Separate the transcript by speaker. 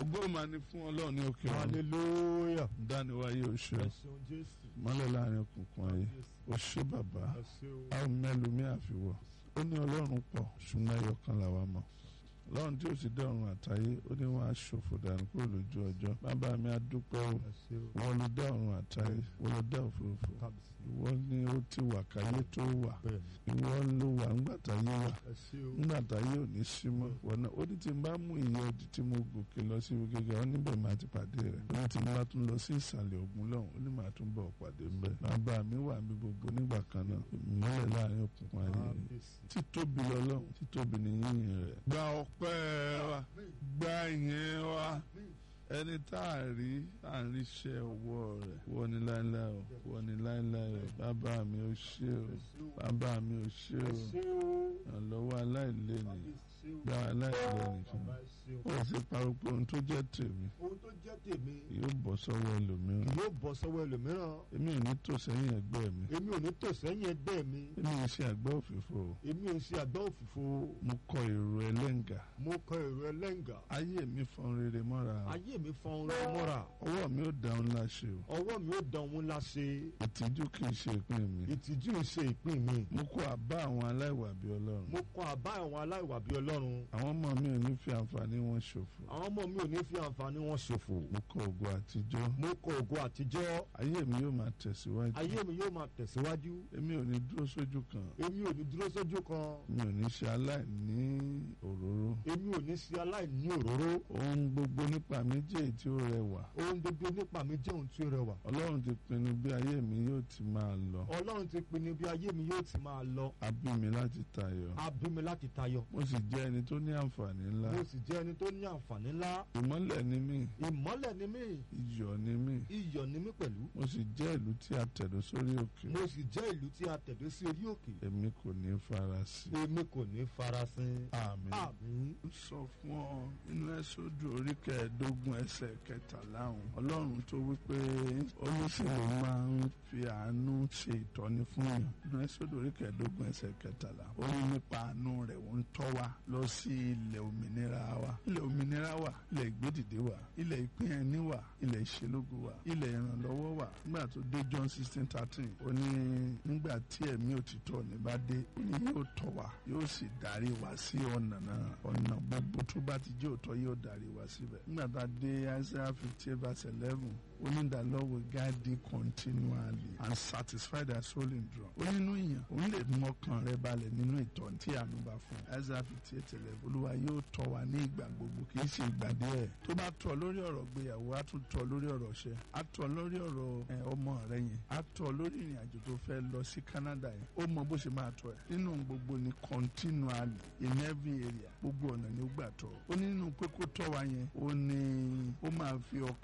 Speaker 1: ògo máa ní fún ọlọ́run ní òkè ọ̀run
Speaker 2: hallelujah.
Speaker 1: dániwáyé oṣù
Speaker 2: ẹ ṣeun jésù.
Speaker 1: mọ́lẹ̀ láàrin òkùnkùn ayé oṣù bàbá
Speaker 2: ẹ ṣeun.
Speaker 1: a ò mẹ́lòmí àfiwọ́ ó ní ọlọ́run pọ̀ ṣùgbọ́n ẹyọ kan làwa mọ̀ ọlọ́run tí ó sì dá ọ̀run àtayé ó ní wọ́n á ṣòfò dànù kúrò lójú ọjọ́ bàbá mi á dúpẹ́ o
Speaker 2: ẹ ṣeun.
Speaker 1: wọ́n ló dá ọ̀run àtayé wọ́n ló dá òfurufú
Speaker 2: kábíyèsí.
Speaker 1: ìwọ ni ó ti wà káyé tó wà
Speaker 2: bẹ́ẹ̀ni.
Speaker 1: ìwọ ló wà ńgbà táyé wà
Speaker 2: ẹ ṣeun.
Speaker 1: nígbà táyé ò ní sí mọ́ wọnà ó ní tí n bá mú ìyẹn ọdí tí mo gòkè lọ sí ibi gíga ó níbẹ̀ máa ti pàdé rẹ̀ ó ní tí n bá tún lọ sí ìsàlẹ̀ ògùn lọ́hùn ó ní màá tún bọ̀ pàdé ńbẹ̀ bàbá mi wà mí gbogbo nígbà kan náà ìmọ́lẹ̀ láàrin òkùnkùn ayé
Speaker 2: kábíyèsí.
Speaker 1: títóbi lọ́lọ́run títóbi ní yíyìn rẹ̀. gba ọpẹ́ wa gba ìyẹn wa ẹni tá a rí à ń ríṣẹ́ ọwọ́ rẹ̀ wọ́n ní láéláé o wọ́n ní láéláé o bàbá mi ò ṣe o bàbá mi ò ṣe
Speaker 2: ẹ
Speaker 1: o
Speaker 2: ṣeun.
Speaker 1: ìrànlọ́wọ́ aláìléni
Speaker 2: kábíyèsí.
Speaker 1: gba aláìléni fún mi
Speaker 2: bàbá ẹ ṣeun.
Speaker 1: ó sì parọ́ pé ohun tó jẹ́ tèmi
Speaker 2: ohun tó jẹ́ tèmi
Speaker 1: yóò bọ́ sọ́wọ́ ẹlòmíràn
Speaker 2: yóò bọ́ sọ́wọ́ ẹlòmíràn.
Speaker 1: èmi ò ní tò sẹ́yìn ẹgbẹ́ mi
Speaker 2: èmi ò ní tò sẹ́yìn ẹgbẹ́ mi.
Speaker 1: èmi ò ṣe àgbá òfìfo o.
Speaker 2: èmi ò ṣe àgbá òfìfo.
Speaker 1: mo kọ èrò ẹlẹ́ǹgà
Speaker 2: mo kọ èrò ẹlẹ́ǹgà.
Speaker 1: ayé mi fọn rere mọ́ra
Speaker 2: ayé mi fọn orin mọ́ra.
Speaker 1: ọwọ́ mi ò dáhùn láṣẹ o
Speaker 2: ọwọ́ mi ò dán òun láṣẹ.
Speaker 1: ìtìjú kì í ṣe ìpín mi
Speaker 2: ìtìjú ìṣe ìpín mi.
Speaker 1: mo kọ àbá àwọn aláìwà bí ọlọ́run
Speaker 2: mo kọ àbá àwọn aláìwà bíi ọlọ́run.
Speaker 1: àwọn ọmọ mi ò ní fi àǹfààní wọn ṣòfò
Speaker 2: àwọn ọmọ mi ò ní fi àǹfààní wọn ṣòfò.
Speaker 1: mo kọ ògo àtijọ́
Speaker 2: mo kọ ògo àtijọ́.
Speaker 1: ayé mi yóò máa tẹ̀síwájú
Speaker 2: ayé mi yóò máa tẹ̀síwájú.
Speaker 1: èmi ò ní dúró sójú kan
Speaker 2: èmi ò ní dúró sójú kan.
Speaker 1: mi ò ní ṣe aláìní òróró
Speaker 2: èmi ò ní ṣe aláìní òróró.
Speaker 1: ohun gbogbo nípa mi jẹ́ èyí tí ó rẹwà
Speaker 2: ohun gbogbo nípa mi jẹ́ ohun tí ó rẹwà.
Speaker 1: ọlọ́run ti pinnu bí ayé mi yóò ti máa lọ
Speaker 2: ọlọ́run ti pinnu bí ayé mi yóò ti máa lọ.
Speaker 1: a bí mi láti tayọ
Speaker 2: a bí mi láti tayọ.
Speaker 1: mo sì jẹ́ ẹni tó ní àǹfààní ńlá
Speaker 2: mo sì jẹ́ ẹni tó ní àǹfààní ńlá.
Speaker 1: ìmọ́lẹ̀ ni mí
Speaker 2: ìmọ́lẹ̀ ni mí.
Speaker 1: iyọ̀ ni mí
Speaker 2: iyọ̀ ni mí pẹ̀lú.
Speaker 1: mo sì jẹ́ ìlú tí a tẹ̀dó sórí òkè
Speaker 2: mo sì jẹ́ ìlú tí a tẹ̀dó sí orí òkè.
Speaker 1: èmi kò ní farasin
Speaker 2: èmi kò ní farasin.
Speaker 1: àmín.
Speaker 2: àmín.
Speaker 1: ń sọ fún ọ nínú ẹsọdù orí kẹẹ̀ẹ́dógún ẹsẹ̀ kẹtàlá ọ̀hún ọlọ́run tó wípé olùsèlú máa ń fi àánú ṣe ìtọ́ni fún yàn nínú ẹsọdù orí kẹẹ̀ẹ́dógún ẹsẹ̀ kẹtàlá ó ní nípa àánú rẹ̀ ó ń tọ́ wa lọ sí ilẹ̀ òmìnira wa ilẹ̀ òmìnira wa ilẹ̀ ìgbédìde wa ilẹ̀ ìpín ẹni wa ilẹ̀ ìṣelógo wa ilẹ̀ ìrànlọ́wọ́ wa nígbà tó dé John sixteen thirteen ó ní nígbà tí ẹ̀mí òtítọ́ ní bá dé ó ní yóò tọ́ wa yóò sì darí wa sí ọ̀nà náà ọ̀nà gbogbo tó bá ti jẹ́ òótọ́ yóò darí wa síbẹ̀. nígbà tá a dé Isaiah fifty eight verse eleven ó ní the Lord will guide thee continually and satisfy thy soul in drum. ó nínú ìyàn òun lè mú ọkàn rẹ balẹ̀ nínú ìtọ́ni tí àánú bá fún un. Isaiah fifty eight eleven olúwa yóò tọ́ wa ní ìgbà gbogbo kì í ṣe ìgbà díẹ̀. tó bá tọ́ lórí ọ̀rọ̀ gbéyàwó á tún tọ́ lórí ọ̀rọ̀ ṣẹ́ á tọ́ lórí ọ̀rọ̀ ẹ, ọmọ rẹ yẹn á tọ́ lórí ìrìn àjò tó fẹ́ lọ sí Canada yẹn ó mọ bó ṣe máa tọ́ ẹ nínú gbogbo ni continually in every area gbogbo ọ̀nà ni ó gbà tọ́ ó nínú pé kó tọ́ wa yẹn ó ní ó máa fi ọkàn